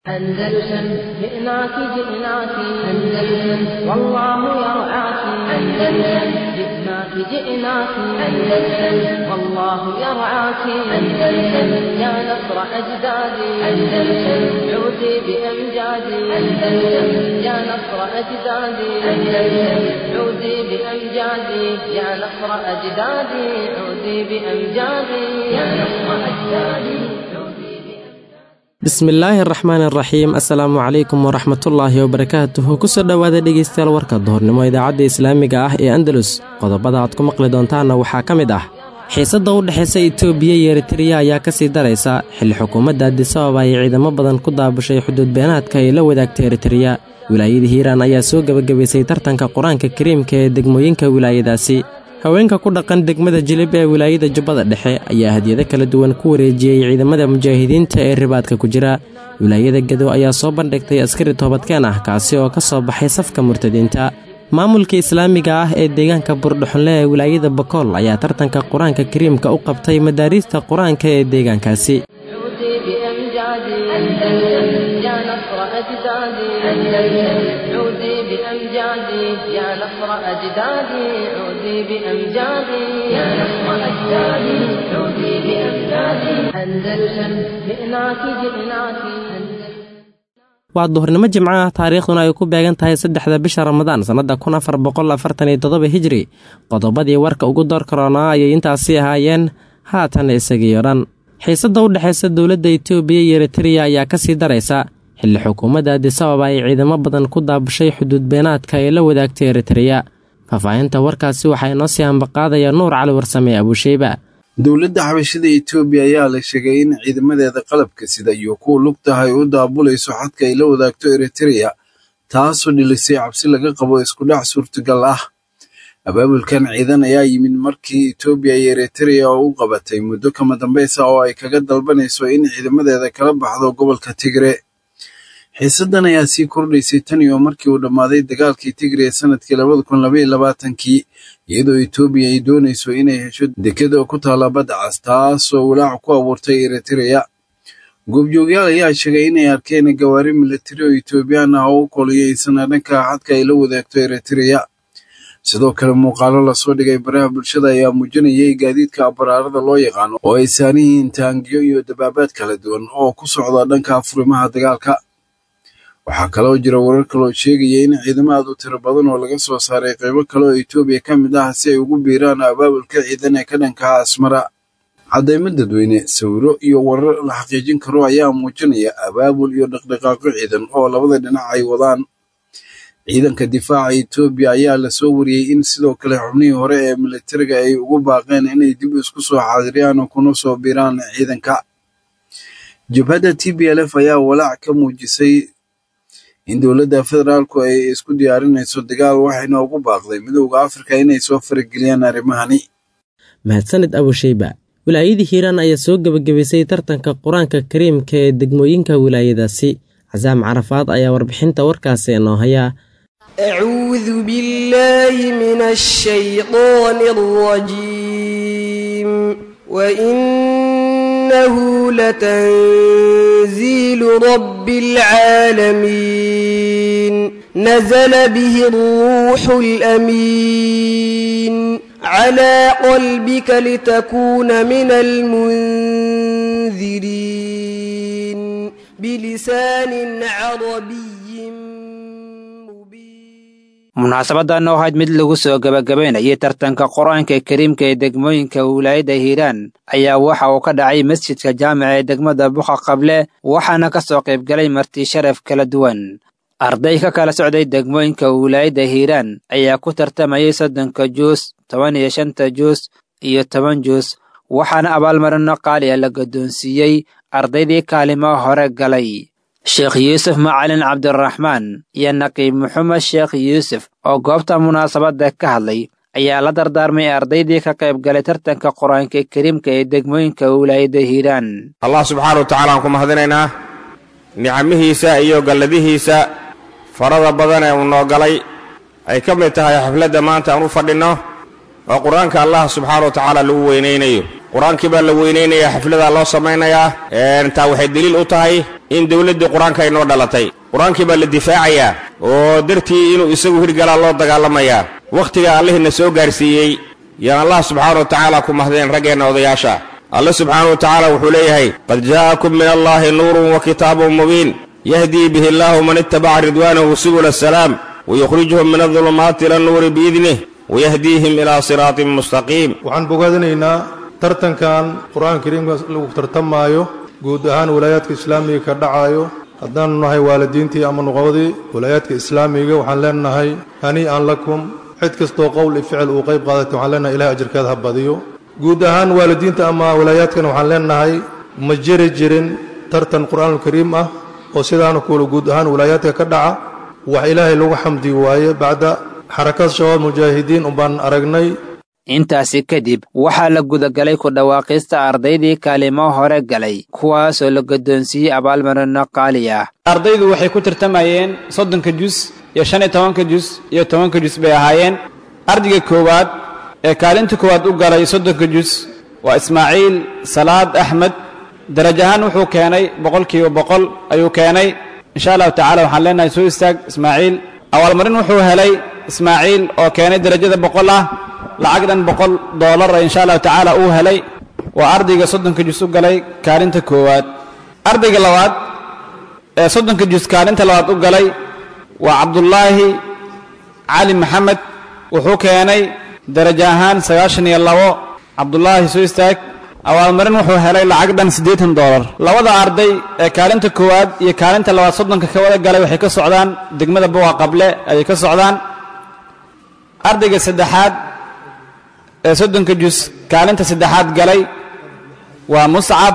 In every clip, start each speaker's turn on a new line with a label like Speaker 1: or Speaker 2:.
Speaker 1: أندلسن جئناك جئناك أندلسن والله يرعاك أندلسن جئناك جئناك أندلسن والله يرعاك أندلسن يا نصر أجدادي أندلسن عودي بأمجادي أندلسن يا نصر أجدادي أندلسن عودي بأمجادي يا نصر أجدادي عودي بأمجادي يا نصر أجدادي
Speaker 2: bismillaahi araxmaan araxiim assalaamu calaykum waraxmatullaahi wabarakaatuhu kusoo dhowaada dhegeystayaal warka duhurnimo idaacadda islaamiga ah ee andalus qodobada aad ku maqli doontaanna waxaa ka mid ah xiisadda u dhexaysa itoobiya iyo eritariya ayaa ka sii daraysa xilli xukuumadda adisababa ay ciidamo badan ku daabushay xuduud beenaadka ay la wadaagtay eritariya wilaayada hiiraan ayaa soo gebagabaysay tartanka qur-aanka kariimka ee degmooyinka wilaayadaasi haweenka ku dhaqan degmada jilib ee wilaayada jubbada dhexe ayaa hadiyado kala duwan ku wareejiyey ciidamada mujaahidiinta ee ribaadka ku jira wilaayada gedo ayaa soo bandhigtay askari toobadkeen ah kaasi oo ka soo baxay safka murtadiinta maamulka islaamiga ah ee deegaanka burdhuxunle ee wilaayada bakool ayaa tartanka qur-aanka kariimka u qabtay madaariista qur-aanka ee deegaankaasi
Speaker 1: عودي بأمجادي يا نصر أجدادي عودي بأمجادي يا نصر أجدادي عودي بأمجادي أندلسن جئناك جئناك
Speaker 2: waa duhurnimo jimco ah taariikhduna ay ku beegan tahay saddexda bisha ramadaan sannadda kun afar boqol afartan iyo toddoba hijri qodobadii warka ugu door karoonaa ayay intaasi ahaayeen haatan isagiiyo dhan xiisadda u dhexaysa dowladda itoobiya iyo eritariya ayaa ka sii daraysa xilli xukuumadda adisababa ay ciidamo badan ku daabushay xuduud beenaadka ee la wadaagtay eritariya faahfaahinta warkaasi waxaa inoo sii hambaqaadaya nuur cali warsame abuusheyba
Speaker 3: dowladda xabashada etoobiya ayaa la sheegay in ciidamadeeda qalabka sida iyo kuwa lugtaha ay u daabulayso xadka ay la wadaagto eritariya taasoo dhilisay cabsi laga qabo iskudhac suurtagal ah abaabulkan ciidan ayaa yimid markii etoobiya iyo eritariya oo u qabatay muddo kama dambaysa oo ay kaga dalbanayso in ciidamadeeda kala baxdo gobolka tigre xiisaddan ayaa sii kordhaysay tan iyo markii uu dhammaaday dagaalkii tigre ee sanadkii labada kun labaiyo labaatankii iyadoo etoobiya ay doonayso inay hesho dekeda ku taalla badda cas taasoo walaac ku abuurtay eritariya goobjoogyaal ayaa sheegay inay arkeen gawaari milatari oo etoobiyaan ah oo u koliyeysan dhanka xadka ay la wadaagto eritariya sidoo kale muuqaalo lasoo dhigay baraha bulshada ayaa muujinayay gaadiidka abaraarada loo yaqaano oo ay saaran yihiin taangiyo iyo dabaabaad kala duwan oo ku socda dhanka furimaha dagaalka waxaa kaloo jira warar kaloo sheegaya in ciidamo aad u tiro badan oo laga soo saaray qaybo kale oo etoobiya ka mid ah si ay ugu biiraan abaabulka ciidan ee ka dhankaha asmara caddaymo dadweyne sawiro iyo warar la xaqiijin karo ayaa muujinaya abaabul iyo dhaqdhaqaaqyo ciidan oo labada dhinac ay wadaan ciidanka difaaca etoobiya ayaa lasoo wariyey in sidoo kale xubnihii hore ee militariga ay ugu baaqeen inay dib isku soo xaadiriyaan kuna soo biiraan ciidanka jabhadda t b l f ayaa walaac ka muujisay in dowladda federaalku ay isku diyaarinayso dagaal waxayna ugu baaqday midowda afrika inay soo farageliyaan arrimahani
Speaker 2: mahadsanid abusheyba wilaayadii hiiraan ayaa soo gebagabaysay tartanka qur-aanka kariimka ee degmooyinka wilaayadaasi casaam carafaad ayaa warbixinta warkaasi inoo hayaa
Speaker 4: أعوذ بالله من الشيطان الرجيم وإنه لتنزيل رب العالمين نزل به الروح الأمين على قلبك لتكون من المنذرين بلسان عربي
Speaker 5: munaasabadan oo ahayd mid lagu soo gebagabaynayay tartanka qur-aanka kariimka ee degmooyinka wilaayadda hiiraan ayaa waxa uu ka dhacay masjidka jaamica ee degmada buqa qable waxaana ka soo qaybgalay marti sharaf kala duwan arday ka kala socday degmooyinka wilaayadda hiiraan ayaa ku tartamayay soddonka juus toban iyo shanta juus iyo toban juus waxaana abaalmarino qaali a la guddoonsiiyey ardaydii kaalimo hore galay sheekh yuusuf macalin cabdiraxmaan iyo naqiib maxamed sheekh yuusuf oo goobta munaasabadda ka hadlay ayaa la dardaarmay ardaydii ka qayb galay tartanka qur-aanka kariimka ee degmooyinka wilaayadda hiiraan
Speaker 6: allah subxaana wa tacala aan ku mahadinaynaa nicamihiisa iyo galladihiisa farada badan ee uu noo galay ay ka mid tahay xafladda maanta aan u fadhinno oo qur-aanka allah subxaana wa tacaala lagu weynaynayo qur-aankii baa la weynaynayaa xafladaa loo samaynayaa taa waxay deliil u tahay in dowladdii qur-aanka ay noo dhalatay qur-aankii baa la difaacayaa oo dartii inuu isagu hirgalaa loo dagaalamayaa wakhtiga allihina soo gaarsiiyey yaan allah subxaana wa tacaala ku mahdeen raggeenna odayaasha alle subxaana wa tacaala wuxuu leeyahay qad jaa'akum min allaahi nuurun wa kitaabun mubiin yahdii bihi illaahu man ittabaca ridwaanahu subula asalaam wayukhrijuhum min adulumaati ila nuuri biidnih wayahdiihim ilaa siraatin mustaqiim
Speaker 7: waxaan bogaadinaynaa tartankan qur-aanka kariimka lagu tartamaayo guud ahaan walaayaadka islaamiga ka dhacaayo haddaanu nahay waalidiintii ama nuqodii walaayaadka islaamiga waxaan leenahay hanii'an lakum cid kastoo qowl iyo ficil uu qayb qaadatay waxaan leenahay ilahay ajarkeeda ha badiyo guud ahaan waalidiinta ama walaayaadkana waxaan leenahay ma jiri jirin tartan qur-aanulkariim ah oo sidaana kuula guud ahaan walaayaadka ka dhaca wax ilaahay lagu xamdi waaye bacda xarakad shabaab mujaahidiin umbaan aragnay
Speaker 5: intaasi kadib waxaa la gudagalay ku dhawaaqista ardaydii kaalimo hore galay kuwaasoo la guddoonsiiyey abaalmarino qaali ah
Speaker 8: ardaydu waxay ku tartamayeen soddonka jus iyo shan iyo tobanka jus iyo tobanka jus bay ahaayeen ardayga koowaad ee kaalinta koowaad u galay soddonka jus waa ismaaciil salaad axmed daraj ahaan wuxuu keenay boqolkiiba boqol ayuu keenay insha allahu tacala waxaan leenahay soo istaag ismaaciil abaalmarin wuxuu helay ismaaciil oo keenay derajada boqol ah lacag dhan boqol doolar insha allahu tacaala uu helay waa ardayga soddonka jus u galay kaalinta koowaad ardayga labaad ee soddonka jus kaalinta labaad u galay waa cabdullaahi cali maxamed wuxuu keenay darajo ahaan sagaashan iyo labo cabdullaahi soo istaag abaalmarin wuxuu helay lacag dhan siddeetan doolar labada arday ee kaalinta koowaad iyo kaalinta labaad soddonka ka wada galay waxay ka socdaan degmada bowa qable ayay ka socdaan ardayga saddexaad ee soddonka jus kaalinta saddexaad galay waa muscab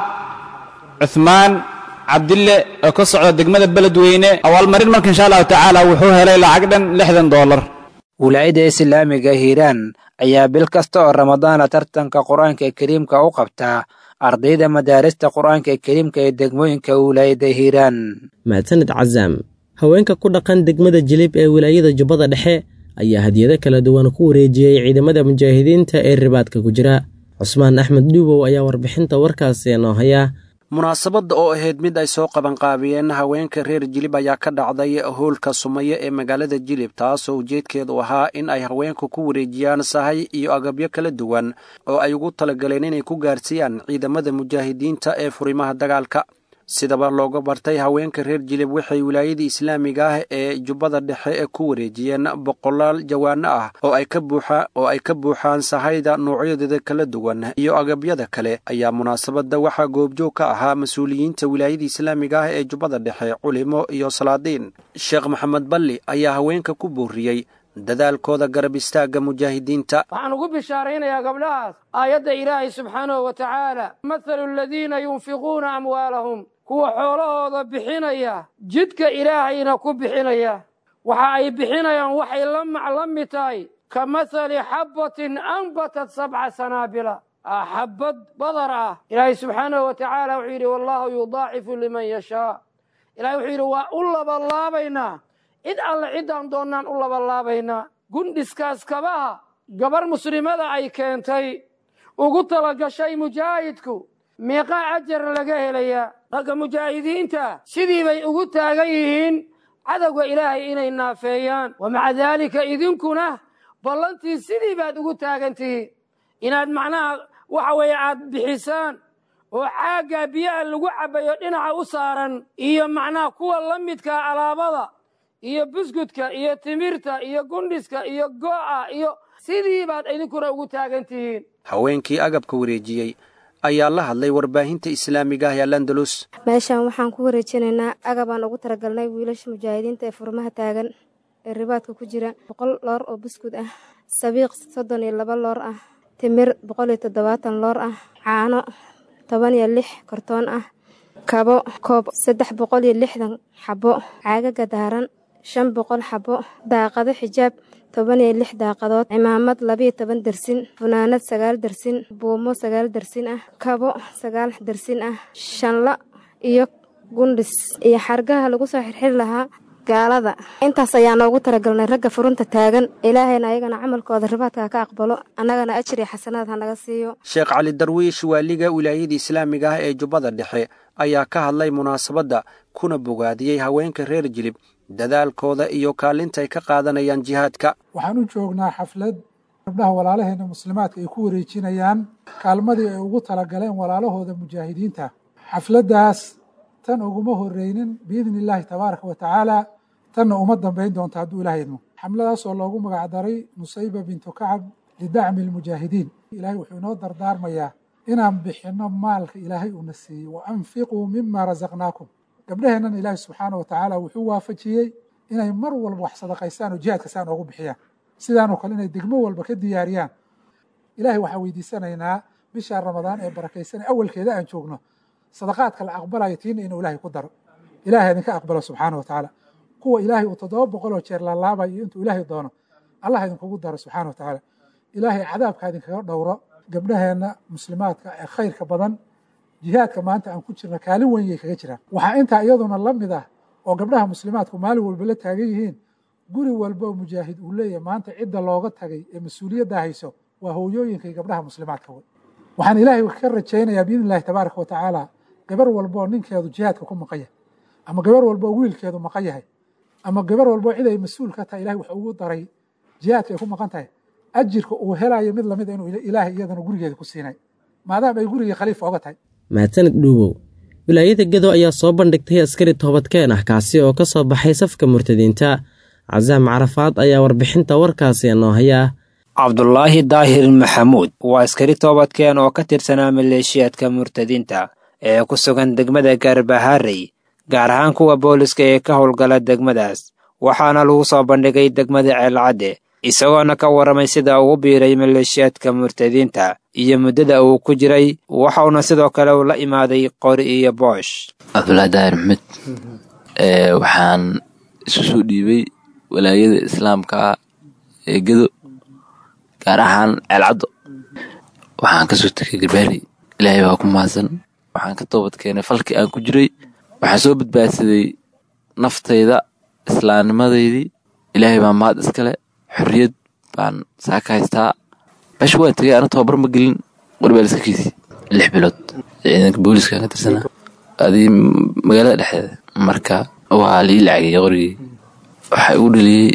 Speaker 8: cuhmaan cabdille oo ka socda degmada beledweyne abaalmarin marka insha allahu tacaala wuxuu helay lacag dhan lixdan doolar
Speaker 5: wilaayadda islaamiga hiiraan ayaa bil kasta oo ramadaana tartanka qur-aanka kariimka u qabtaa ardayda madaarista qur-aanka kariimka ee degmooyinka wilaayadda hiiraan
Speaker 2: mahadsanid casaam haweenka ku dhaqan degmada jilib ee wilaayada jubbada dhexe ayaa hadiyado kala duwan ku wareejiyey ciidamada mujaahidiinta ee ribaadka ku jira cusmaan axmed dhuubow ayaa warbixinta warkaasi noo haya
Speaker 9: munaasabadda oo ahayd mid ay soo qabanqaabiyeen haweenka reer jilib ayaa ka dhacday howlka sumaye ee magaalada jilib taasoo ujeedkeedu ahaa in ay haweenku ku wareejiyaan sahay iyo agabyo kala duwan oo ay ugu talagaleen inay ku gaarsiiyaan ciidamada mujaahidiinta ee furimaha dagaalka sidaba looga bartay haweenka reer jilib waxay wilaayadii islaamiga ah ee jubbada dhexe ee ku wareejiyeen boqolaal jawaano ah oo ay ka buuxa oo ay ka buuxaan sahayda noocyadeeda kala duwan iyo agabyada kale ayaa munaasabadda waxaa goobjoog ka ahaa mas-uuliyiinta wilaayadii islaamiga ah ee jubbada dhexe culimo iyo salaadiin sheekh maxamed balli ayaa haweenka ku booriyey dadaalkooda garab istaagga mujaahidiinta
Speaker 10: waxaan ugu bishaaraynayaa gabdhahaas aayadda ilaahay subxaanahu wa tacaala mathalu aladiina yunfiquuna amwaalahum kuwa xoolahooda bixinaya jidka ilaahayna ku bixinaya waxa ay bixinayaan waxay la maclami tahay ka mathali xabbatin anbatat sabca sanaabila xabbad badar ah ilaahay subxaanahu wa tacaala wuxuu yidhi wallahu yudaacifu liman yashaa ilahay wuxuu yidhi waa u labalaabaynaa cid alle ciddaan doonnaan u labalaabaynaa gundhiskaas kabaha gabar muslimada ay keentay ugu talagashay mujaahidku meeqaa ajar laga helayaa ragga mujaahidiinta sidii bay ugu taagan yihiin cadowga ilaahay inay naafeeyaan wa maca daalika idinkuna ballantii sidii baad ugu taagan tihiin inaad macnaha waxa weeye aad bixisaan oo caaggaa biyaha lagu cabbayo dhinaca u saaran iyo macnaha kuwa la midkaa alaabada iyo buskudka iyo timirta iyo gundhiska iyo go'a iyo sidii baad idinkuna ugu taagan tihiin
Speaker 9: haweenkii agabka wareejiyey ayaa la hadlay warbaahinta islaamiga ah ee landalus
Speaker 11: meeshaan waxaan ku wareejinaynaa agabaan ugu talagalnay wiilasha mujaahidiinta ee furmaha taagan ee ribaadka ku jira boqol loor oo buskud ah sabiiq soddon iyo laba loor ah timir boqol iyo toddobaatan loor ah caano toban iyo lix kortoon ah kabo koob saddex boqol iyo lixdan xabo caagaga daaran shan boqol xabo daaqado xijaab toban iyo lix daaqadood cimaamad labiyo toban dersin funaanad sagaal dersin buumo sagaal dersin ah kabo sagaal dersin ah shanla iyo gundhis iyo xargaha lagu soo xirxiri lahaa gaalada intaas ayaa noogu talagalnay ragga furunta taagan ilaahayna ayagana camalkooda ribaadka ka aqbalo annagana ajir iyo xasanaad ha naga siiyo
Speaker 9: sheekh cali darwiish waaliga wilaayada islaamiga ah ee jubbada dhexe ayaa ka hadlay munaasabadda kuna bogaadiyey haweenka reer jilib dadaalkooda iyo kaalintay ka qaadanayaan jihaadka
Speaker 12: waxaan u joognaa xaflad gabdhaha walaalaheena muslimaadka ay ku wareejinayaan kaalmadii ay ugu talagaleen walaalahooda mujaahidiinta xafladdaas tan uguma horreynin biidni illaahi tabaaraka wa tacaala tanna uma dambayn doonto hadduu ilaah idmo xamladaasoo loogu magacdaray nusayba bintu kacab lidacmi almujaahidiin ilaahay wuxuu inoo dardaarmayaa inaan bixinno maalka ilaahay uuna siiyey wa anfiquu mima rasaqnaakum gabdhaheennan ilaahi subxaana wa tacaala wuxuu waafajiyey inay mar walba wax sadaqaystaan oo jihaadka saa noogu bixiyaan sidaanoo kale inay degmo walba ka diyaariyaan ilaahay waxaan weydiisanaynaa bisha ramadaan ee barakaysanay awalkeeda aan joogno sadaqaadka la aqbalayo tiina inuu ilaahay ku daro ilaahay idinka aqbalo subxaana wa tacaala kuwa ilaahay uu toddoba boqol oo jeer laalaabayo iyo intuu ilaahay doono allah idinkugu daro subxaana wa tacaala ilaahay cadaabka idinkaga dhowro gabdhaheenna muslimaadka ee khayrka badan jihaadka maanta aan ku jirna kaalin weyn yay kaga jiraan waxaa intaa iyaduna la mid ah oo gabdhaha muslimaadku maalin walba la taagan yihiin guri walba oo mujaahid uu leeyahay maanta cidda looga tagay ee mas-uuliyadda hayso waa hooyooyinka iyo gabdhaha muslimaadka wey waxaan ilaahay ka rajaynayaa biidni illahi tabaaraka wa tacaala gabar walba oo ninkeedu jihaadka ku maqan yahay ama gabar walba oo wiilkeedu maqan yahay ama gabar walba oo cid ay mas-uul ka tahay ilahay wuxuu ugu daray jihaadka ay ku maqan tahay ajirka uu helayo mid lamid inuu ilaahay iyadana gurigeeda ku siinay maadaama ay gurigii khaliifa oga tahay
Speaker 2: mahadsanid dhuubow wilaayada gedo ayaa soo bandhigtay askari toobadkeen ah kaasi oo ka soo baxay safka murtadiinta casaam carafaad ayaa warbixinta warkaasi noo hayaa
Speaker 5: cabdulaahi daahir maxamuud waa askari toobadkeen oo ka tirsanaa maleeshiyaadka murtadiinta ee ku sugan degmada gaarbahaarey gaar ahaan kuwa booliska ee ka howlgala degmadaas waxaana lagu soo bandhigay degmada ceelcadde isagoona ka warramay sida uu biiray maleeshiyaadka murtadiinta iyo muddada uu ku jiray waxauna sidoo kale uu la imaaday qori iyo boosh
Speaker 13: cabdulaahi daahir maxamed waxaan isu soo dhiibay walaayada islaamka ah ee gedo gaar ahaan ceelcaddo waxaan kasoo tegay garbaari ilaahay waa ku mahadsan waxaan ka toobad keenay falkii aan ku jiray waxaan soo badbaadsaday naftayda islaamnimadeydii ilaahay baa mahad iskale xorriyad baan saa ka haystaa meesha waa tegay ana tababar ma gelin qorbaaliskakiisii lix bilood ciidanka booliska ka tirsanaa adii magaalada dhexdeeda marka waa lii lacagay qorigii waxaa igu dhaliyey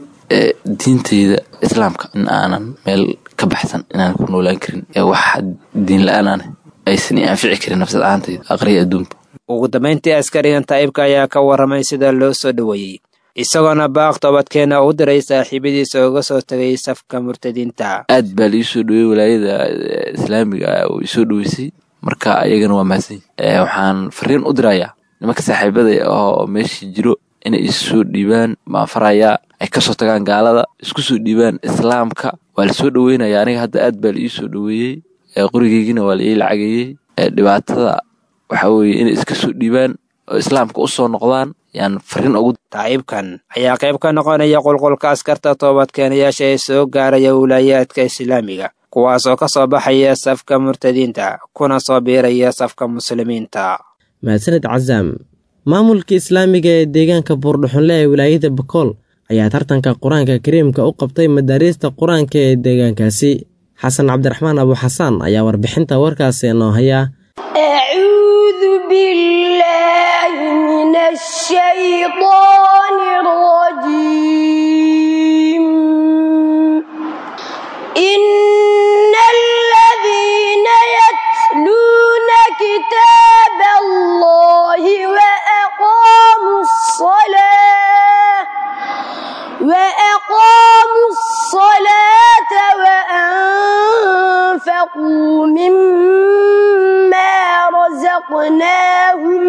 Speaker 13: diintayda islaamka in aanan meel ka baxsan inaan ku noolaan karin ee wax diin la-aanaan aysan i anfici karin nafsad ahaantayda aqriya adduunka
Speaker 5: ugu dambayntii askarigan taa'ibka ayaa ka warramay sida loo soo dhoweeyey isagoona baaq toobadkeena u diray saaxiibadiisa uga soo tegay safka murtadiinta
Speaker 13: aad baa la ii soo dhowey walaayada islaamiga ah oo isoo dhoweysay marka ayagana waa mahadsan waxaan fariin u dirayaa nimanka saaxiibada oo meeshii jiro inay issoo dhiibaan baan farayaa ay kasoo tagaan gaalada isku soo dhiibaan islaamka waa lasoo dhoweynaya aniga hadda aad baa la ii soo dhoweeyey qorigeygina waa la ii lacageeyey dhibaatada waxaa weeye inay iska soo dhiibaan oo islaamka u soo noqdaan yaan fariin ugu
Speaker 5: taciibkan ayaa qayb ka noqonaya qulqulka askarta toobadkeenayaasha ee soo gaaraya wilaayaadka islaamiga kuwaas oo ka soo baxaya safka murtadiinta kuna soo biiraya safka muslimiinta
Speaker 2: mahadsanid casaam maamulka islaamiga ee deegaanka buurdhuxunle ee wilaayada bakool ayaa tartanka qur-aanka kariimka u qabtay madaariista qur-aanka ee deegaankaasi xasan cabdiraxmaan abu xasaan ayaa warbixinta warkaasi noo haya
Speaker 14: أعوذ بالله من الشيطان الرجيم إن الذين يتلون كتاب الله وأقاموا الصلاة وأقاموا الصلاة وأنفقوا مما رزقناهم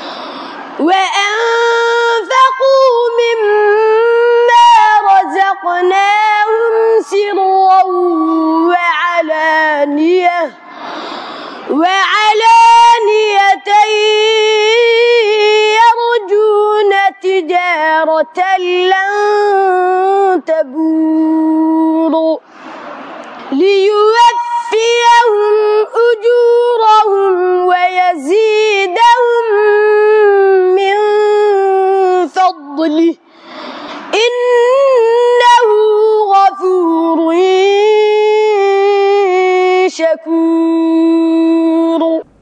Speaker 14: وأنفقوا مما رزقناهم سرا وعلانية وعلانية يرجون تجارة لن تبور ليوفيهم أجورهم ويزيدهم من فضله إنه غفور شكور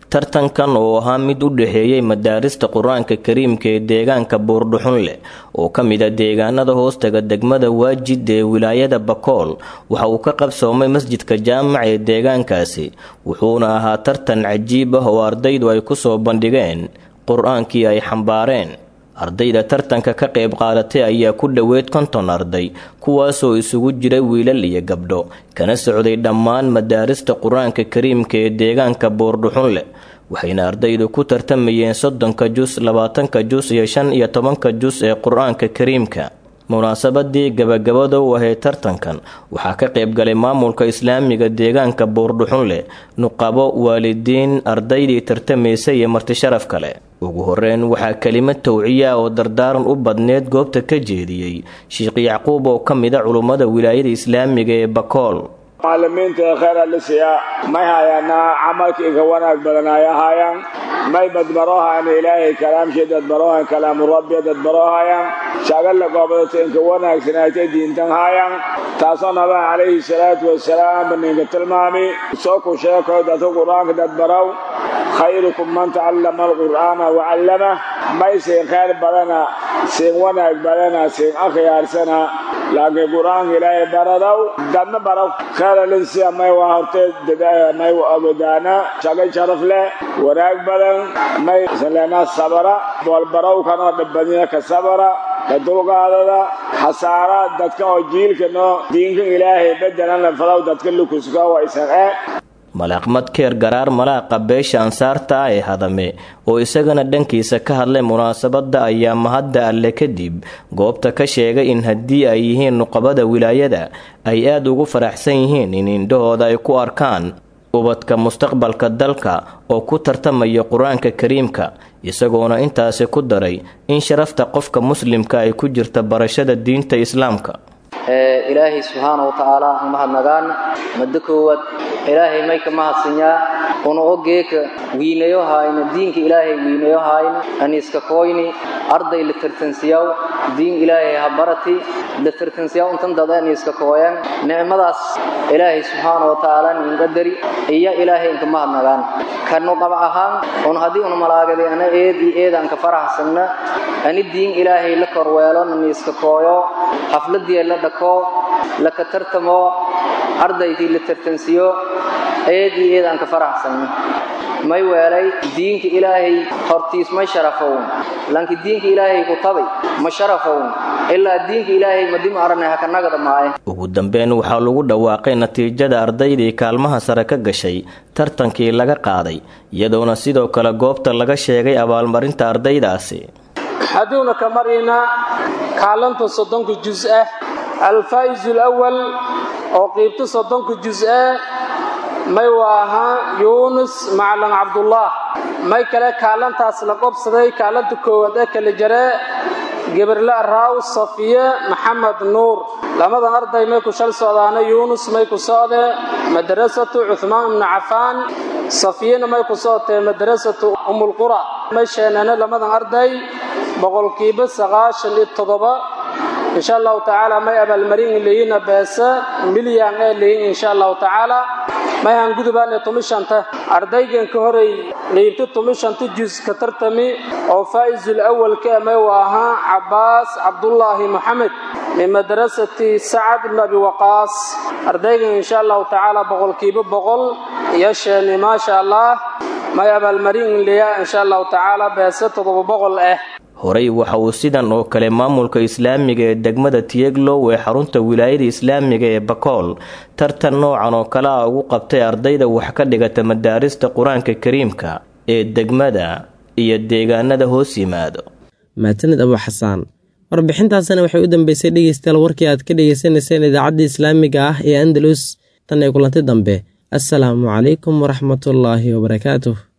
Speaker 15: tartankan oo ahaa mid u dhexeeyey madaarista qur-aanka kariimka ee deegaanka buurdhuxunleh oo ka mid a deegaanada hoostaga degmada waajid ee wilaayada bakool waxa uu ka qabsoomay masjidka jaamac ee deegaankaasi wuxuuna ahaa tartan cajiib ah oo ardaydu ay ku soo bandhigeen qur-aankii ay xambaareen ardayda tartanka ka qayb qaadatay ayaa ku dhoweyd konton arday kuwaasoo isugu jira wiilal iyo gabdho kana socday dhammaan madaarista qur-aanka kariimka ee deegaanka buurdhuxunleh waxayna ardaydu ku tartamayeen soddonka jus labaatanka jus iyo shan iyo tobanka jus ee qur-aanka kariimka munaasabadii gabagabada u ahayd tartankan waxaa ka qayb galay maamulka islaamiga deegaanka buurdhuxunleh nuqabo waalidiin ardaydii tartamaysay iyo martisharaf kale ugu horeyn waxaa kelimad tawciya oo dardaaran u badneed goobta ka jeediyey sheekh yacquub oo ka mid a culummada wilaayada islaamiga ee bakool
Speaker 16: macalimiinta khayr alisiya may hayaana camalka inka wanaag badan ay ahaayaan may badbarohayan ilaahay kalaamshii dadbarohan kalaamu rabbi dadbarohayan shagalla goobadata inka wanaagsanaytay diintan haayaan taasoo nabaa calayhi salaatu wasalaam ninka tilmaami soo ku sheekoy dadka qur-aanka dadbarow khayrukum man tacallama alqur'aana wacallamah may siin khayr badana siin wanaag badana siin akhyaarsana laakiin qur-aanka ilaahay baradow dadna barow khayralinsiya may waa hortee may ogodaana shaga sharaf leh wanaag badan may saleenaa sabara boolbarowkanoo dhibbadina ka sabara ka dulqaadada khasaara dadka oo jiilkano diinka ilaahay bedelan la falow dadka lukuska waa isan e
Speaker 15: malaaqmad keer garaar malaaqa beesha ansaarta ah ee hadame oo isagana dhankiisa ka hadlay munaasabadda ayaa mahadda alle kadib goobta ka sheegay in haddii ay yihiin nuqabada wilaayada ay aad ugu faraxsan yihiin in indhahooda ay ku arkaan ubadka mustaqbalka dalka oo ku tartamaya qur-aanka kariimka isagoona intaasi ku daray in sharafta qofka muslimka ay ku jirta barashada diinta islaamka
Speaker 17: ilaahay subxaana wa tacaala aan mahadnagaan maddo koowaad ilaahay may ka mahadsanyaa una ogeeka wiinayo haayna diinka ilaahay wiinayo haayna aniiska kooyni arday la tartansiyaw diin ilaahay ha barati la tartansiyaw intan dada aniiska kooyan nicmadaas ilaahay subxaana wa tacaala ninqadari iya ilaahay inka mahadnagaan kanu qaba ahaan un haddii una malaagaday ana eed iyo eedaan ka faraxsanna ani diin ilaahay la korweelo naniiska kooyo xafladii la dhako laka tartamo ardaydii la tartansiyo eed iyo eedaan ka faraxsanna may weelay diinka ilaahay hortiis may sharafown lanki diinka ilaahay ku tabay ma sharafown ilaa diinka ilaahay madima arane haka nagada maaye
Speaker 15: ugu dambeyn waxaa lagu dhawaaqay natiijada ardaydii kaalmaha sare ka gashay tartankii laga qaaday iyadoona sidoo kale goobta laga sheegay abaalmarinta ardaydaasi
Speaker 10: hadduuna ka marina kaalanta soddonka jus ah alfaa'isu lawal oo qiibta soddonka jus ah may waa ahaa yuunus macalin cabdullah may kale kaalantaas la qobsaday kaalanta koowaad ee kala jaree geberle raaw safiye maxamed nuur lamadan arday may ku shal socdaana yuunus may ku socdee madrasatu cuhmaan ibnu cafaan safiyena may ku socotee madrasatu umulqura may sheenane lamadan arday boqolkiiba sagaashan iyo toddoba insha allahu tacaala may abaalmarin leeyina beese milyan ee leeyin insha allahu tacaala may han gudubaane tumishanta ardaygan ka horey qiibta tumishanta jus ka tartami oo faa'isul awalka may u ahaa cabbaas cabdullaahi maxamed min madrasati sacad ibn abi waqaas ardaygan insha allahu tacaala boqolkiiba boqol iyo sheeni maasha allah may abaalmarin leeya insha allahu tacaala beese toddoba boqol ah
Speaker 15: horey waxa uu sidan oo kale maamulka islaamiga ee degmada tiyeglow ee xarunta wilaayada islaamiga ee bakool tartan noocan oo kale ah ugu qabtay ardayda wax ka dhigata madaarista qur-aanka kariimka ee degmada iyo deegaanada hoos yimaado
Speaker 2: maatanid abu xasaan warbixintaasina waxay u dambeysay dhegeystayaal warkii aad ka dhegeysanayseen idaacadda islaamiga ah ee andalus tan ee kulanti dambe assalaamu calaykum waraxmatullaahi wabarakaatuh